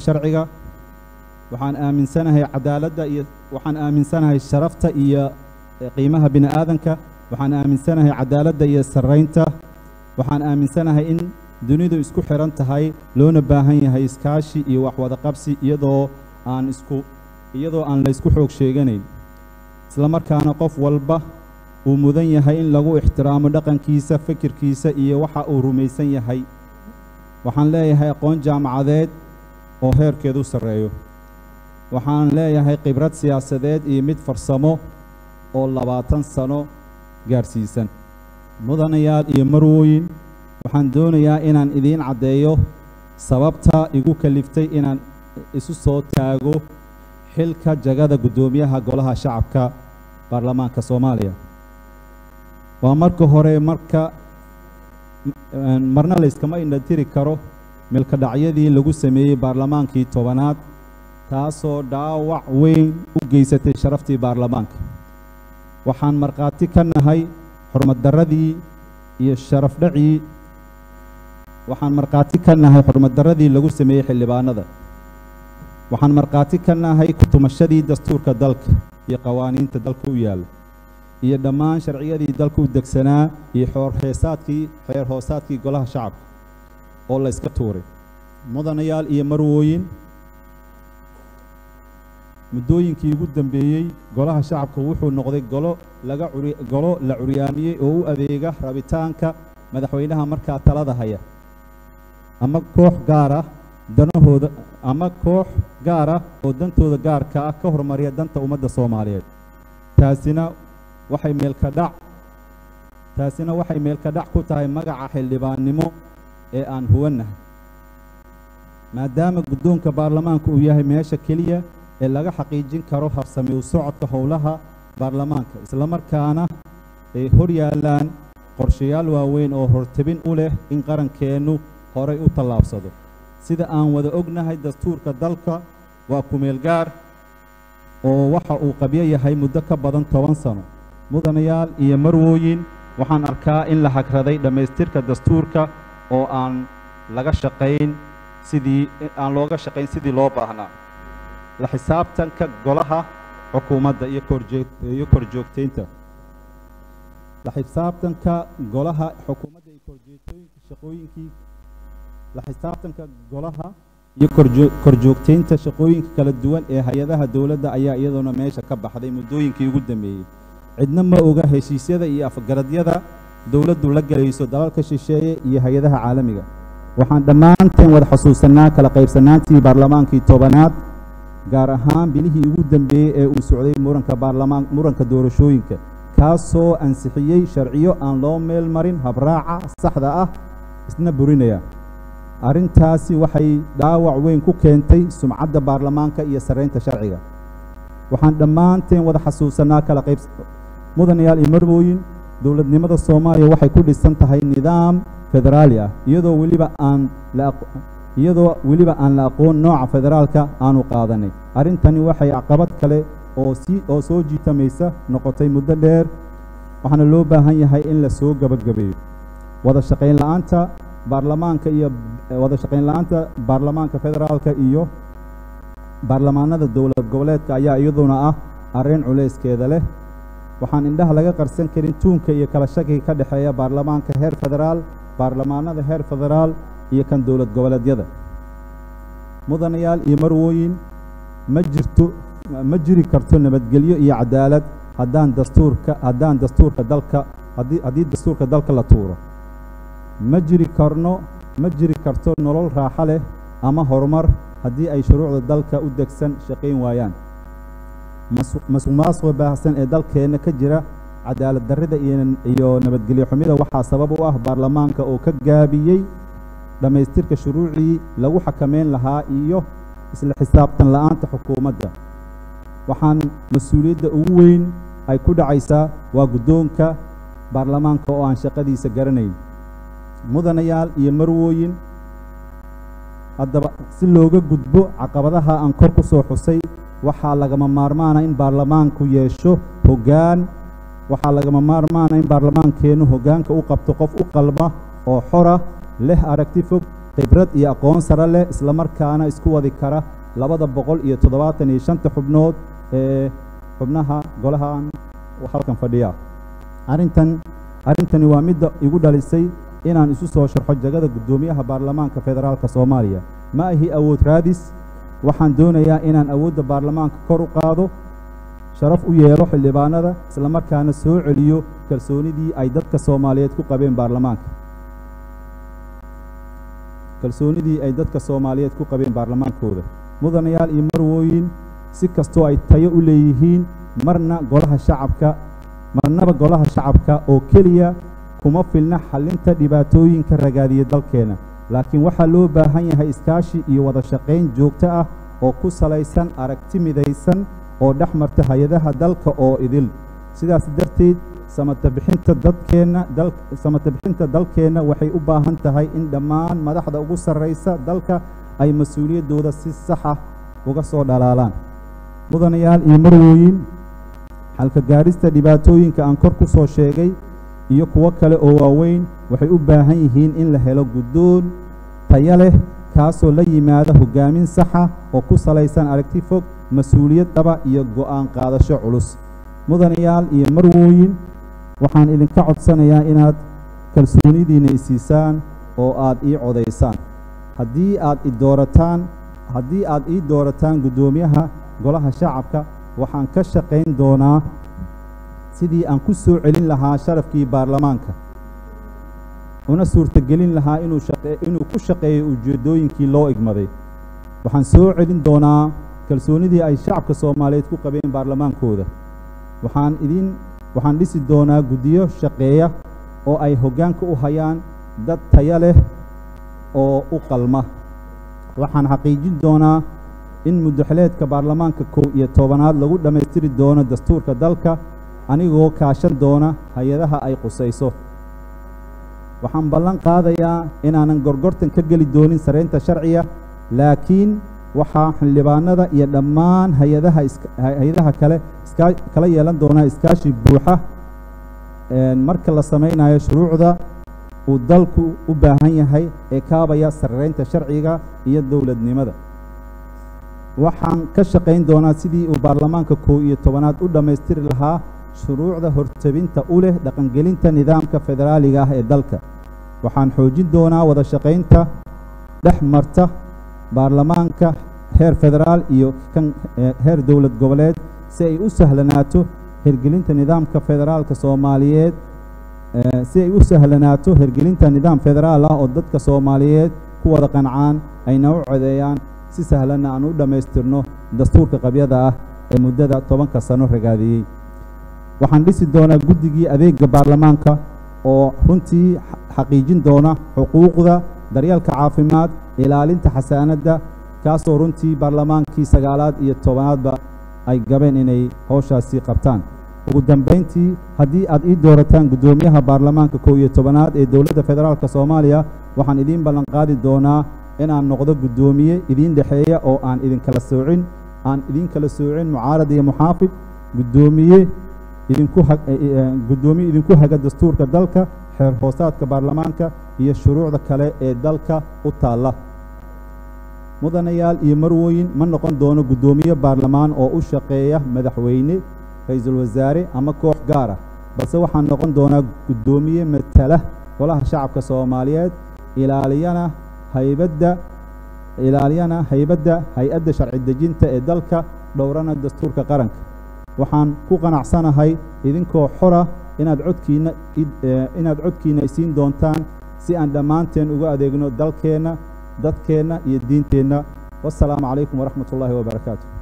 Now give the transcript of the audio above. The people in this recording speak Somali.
sharciga waxaan aaminsanahay cadaaladda iyo waxaan aaminsanahay sharafta iyo qiimaha bini aadanka waxaan aaminsanahay cadaaladda iyo sarraynta waxaan aaminsanahay in dunidu isku xihan tahay loona baahan yahay iskaashi iyo wax wada qabsi iyadoo aan isku iyadoo aan laysku xoog sheeganayn isla markaana qof walba uu mudan yahay in lagu ixtiraamo dhaqankiisa fikirkiisa iyo waxa uu rumaysan yahay waxaan leeyahay aqoon jaamacadeed oo heerkeedu sarreeyo waxaan leeyahay khibrad siyaasadeed iyo mid farsamo oo labaatan sano gaadhsiisan mudanayaal iyo marwooyin waxaan doonayaa inaan idiin caddeeyo sababta igu kaliftay inaan isu soo taago xilka jagada guddoomiyaha golaha shacabka baarlamaanka soomaaliya waa marka hore marka marna layskama indhatiri karo milkadhacyadii lagu sameeyey baarlamaankii tobanaad taasoo dhaawac weyn u geysatay sharaftii baarlamaanka waxaan markhaati ka nahay xurmaddarradii iyo sharaf dhacii waxaan markhaati ka nahay xurmaddarradii lagu sameeyey xildhibaanada waxaan markhaati ka nahay kutumashadii dastuurka dalka iyo qawaaniinta dalka u yaalla iyo dhammaan sharciyadii dalka u degsanaa iyo xoorheesaadkii xeer hoosaadkii golaha shacabka oo la yska tuuray mudanayaal iyo marwooyin muddooyinkii ugu dambeeyey golaha shacabka wuxuu noqday golo laga curi golo la curyaamiyey oo u adeega rabitaanka madaxweynaha markaa talada haya ama koox gaar ah danahooda ama koox gaar ah oo dantooda gaarka ah ka hormariya danta ummadda soomaaliyeed taasina waxay meelka dhac taasina waxay meelka dhac ku tahay magaca xildhibaannimo ee aan huwannahay maadaama guddoonka baarlamaanka uu yahay meesha keliya ee laga xaqiijin karo habsami u socodka howlaha baarlamaanka islamarkaana ay hor yaallaan qorshayaal waaweyn oo hortebin u leh in qarankeennu horay u tallaabsado sida aan wada ognahay dastuurka dalka waa kumeel gaar oo waxa uu qabyo yahay muddo ka badan toban sano mudanayaal iyo marwooyin waxaan arkaa in la hagraday dhammaystirka dastuurka oo aan laga shaqayn sidii aan looga shaqayn sidii loo baahnaa la xisaabtanka golaha xukuumadda iyo korjee iyo korjoogtaynta la xisaabtanka golaha xukuumadda iyo korjeegtooyinka shaqooyinkii la xisaabtanka golaha iyo korjoo korjoogtaynta shaqooyinka kala duwan ee hay-adaha dowladda ayaa iyadoona meesha ka baxday muddooyinkii ugu dambeeyey cidna ma oga heshiisyada iyo afgaradyada dowladdu la gelayso dalalka shisheeye iyo hay-adaha caalamiga waxaan dhammaanteen wada xusuusannaa kala qaybsanaantii baarlamaankii tobanaad gaar ahaan bilihii ugu dambeeyey ee uu socday muranka baarlamaan muranka doorashooyinka kaasoo ansixiyey sharciyo aan loo meel marin habraaca saxda ah isna burinaya arrintaasi waxay dhaawac weyn ku keentay sumcadda baarlamaanka iyo sarraynta sharciga waxaan dhammaanteen wada xasuusannaa kala qayb mudanayaal iyo marwooyin dowladnimada soomaaliya waxay ku dhisan tahay nidaam federaali ah iyadoo weliba aan la iyadoo weliba aan la aqoon nooca federaalka aanu qaadanay arrintani waxay caqabad kale oo sii oo soo jiitamaysa noqotay muddo dheer waxaana loo baahan yahay in la soo gabagabeeyo wada shaqayn la'aanta baarlamaanka iyo wada shaqayn la'aanta baarlamaanka federaalka iyo baarlamaanada dowlad goboleedka ayaa iyaduna ah arrin culayskeeda leh waxaan indhaha laga qarsan karin tuunka iyo kala shakiga ka dhexeeya baarlamaanka heer federaal baarlamaanada heer federaal iyo kan dowlad goboleedyada mudanayaal iyo marwooyin ma jirto ma jiri karto nabadgelyo iyo cadaalad haddaan dastuurka haddaan dastuurka dalka haddii haddii dastuurka dalka la tuuro ma jiri karno ma jiri karto nolol raaxo leh ama horumar haddii ay shuruucda dalka u degsan shaqayn waayaan masuq-maasuqa baahsan ee dalkeenna ka jira cadaalad darrida iyo nabadgelyo xumida waxaa sabab u ah baarlamaanka oo ka gaabiyey dhammaystirka shuruucii lagu xakameyn lahaa iyo isla xisaabtan la'aanta xukuumadda waxaan mas-uuliyadda ugu weyn ay ku dhacaysaa waa guddoonka baarlamaanka oo aan shaqadiisa garanayn mudanayaal iyo marwooyin haddaba si looga gudbo caqabadaha aan kor ku soo xusay waxaa lagama maarmaana in baarlamaanku yeesho hoggaan waxaa lagama maarmaana in baarlamaankeennu hoggaanka u qabto qof u qalma oo xora leh aragti fog khibrad iyo aqoon sare leh isla markaana isku wadi kara labada boqol iyo toddobaatan iyo shanta xubnood ee xubnaha golahan halkan fadhiya arrintan arrintani waa midda igu dhalisay inaan isu soo sharxo jagada guddoomiyaha baarlamaanka federaalka soomaaliya ma ahi awood raadis waxaan doonayaa inaan awoodda baarlamaanka kor u qaado sharaf u yeelo xildhibaanada isla markaana soo celiyo kalsoonidii ay dadka soomaaliyeed ku qabeen baarlamaanka kalsoonidii ay dadka soomaaliyeed ku qabeen baarlamaankooda mudanayaal iyo marwooyin si kastoo ay tayo u leeyihiin marna golaha shacabka marnaba golaha shacabka oo keliya kuma filna xallinta dhibaatooyinka ragaadiya dalkeenna laakiin waxaa loo baahan yahay iskaashi iyo wada shaqayn joogto ah oo ku salaysan aragti midaysan oo dhex marta hay-adaha dalka oo idil sidaas darteed samatabixinta dadkeenna dal samatabixinta dalkeenna waxay u baahan tahay in dhammaan madaxda ugu sarraysa dalka ay mas-uuliyaddooda si sax ah uga soo dhalaalaan mudanayaal iyo marwooyin xalka gaadhista dhibaatooyinka aan kor ku soo sheegay iyo kuwo kale oo waaweyn waxay u baahan yihiin in la helo guddoon tayo leh kaasoo la yimaada hoggaamin saxa oo ku salaysan aragti fog mas-uuliyad dhaba iyo go'aan qaadasho culus mudanayaal iyo marwooyin waxaan idinka codsanayaa inaad kalsoonidiinna isiisaan oo aad ii codaysaan haddii aad i doorataan haddii aad ii doorataan guddoomiyaha golaha shacabka waxaan ka shaqayn doonaa sidii aan ku soo celin lahaa sharafkii baarlamaanka una suurtagelin lahaa inuu shaqe inuu ku shaqeeyo ujeeddooyinkii loo igmaday waxaan soo celin doonaa kalsoonidii ay shacabka soomaaliyeed ku qabeen baarlamaankooda waxaan idin waxaan dhisi doonaa guddiyo shaqeeya oo ay hoggaanka u hayaan dad taya leh oo u qalma waxaan xaqiijin doonaa in muddaxeleedka baarlamaanka kow iyo tobanaad lagu dhammaystiri doono dastuurka dalka anigoo kaashan doona hay-adaha ay qusayso waxaan ballan qaadayaa inaanan gorgortan ka geli doonin saraynta sharciga laakiin waxaa xildhibaanada iyo dhammaan hay-adaha hay-adaha kale iskaa kala yeelan doonaa iskaashi buuxa marka la samaynayo shuruucda uu dalku u baahan yahay ee kaabaya saraynta sharciga iyo dowladnimada waxaan ka shaqayn doonaa sidii uu baarlamaanka kow iyo tobanaad u dhammaystiri lahaa shuruucda hortebinta u leh dhaqangelinta nidaamka federaaliga ah ee dalka waxaan xoojin doonaa wada shaqaynta dhex marta baarlamaanka heer federaal iyo kan heer dowlad goboleed si ay u sahlanaato hirgelinta nidaamka federaalka soomaaliyeed si ay u sahlanaato hirgelinta nidaam federaal ah oo dadka soomaaliyeed ku wada qancaan ayna u codeeyaan si sahlanna aan u dhammaystirno dastuurka qabyada ah ee muddada tobanka sano ragaadiyey waxaan dhisi doonaa guddigii adeega baarlamaanka oo runtii xaqiijin doona xuquuqda daryeelka caafimaad ilaalinta xasaanadda kaasoo runtii baarlamaankii sagaalaad iyo tobanaadba ay gabeen inay howshaasi qabtaan ugu dambayntii haddii aad ii doorataan guddoomiyaha baarlamaanka kow iyo tobanaad ee dowladda federaalk soomaaliya waxaan idiin ballanqaadi doonaa inaan noqdo guddoomiye idiin dhexeeya oo aan idinkala soocin aan idiin kala soocin mucaarad iyo muxaafid guddoomiye idinku guddoomiye idinku haga dastuurka dalka xeer hoosaadka baarlamaanka iyo shuruucda kale ee dalka u taalla mudanayaal iyo marwooyin ma noqon doono guddoomiye baarlamaan oo u shaqeeya madaxweyne ra-iisul wasaare ama koox gaar ah balse waxaan noqon doonaa guddoomiye matala golaha shacabka soomaaliyeed ilaaliyana haybadda ilaaliyana haybadda hay-adda sharci dejinta ee dalka dhowrana dastuurka qaranka waxaan ku qanacsanahay idinkoo xora inaad codkiinna inaad codkiinna isiin doontaan si aan dhammaanteen uga adeegno dalkeenna dadkeenna iyo diinteenna wassalaamu calaykum waraxmat ullaahi wabarakaatu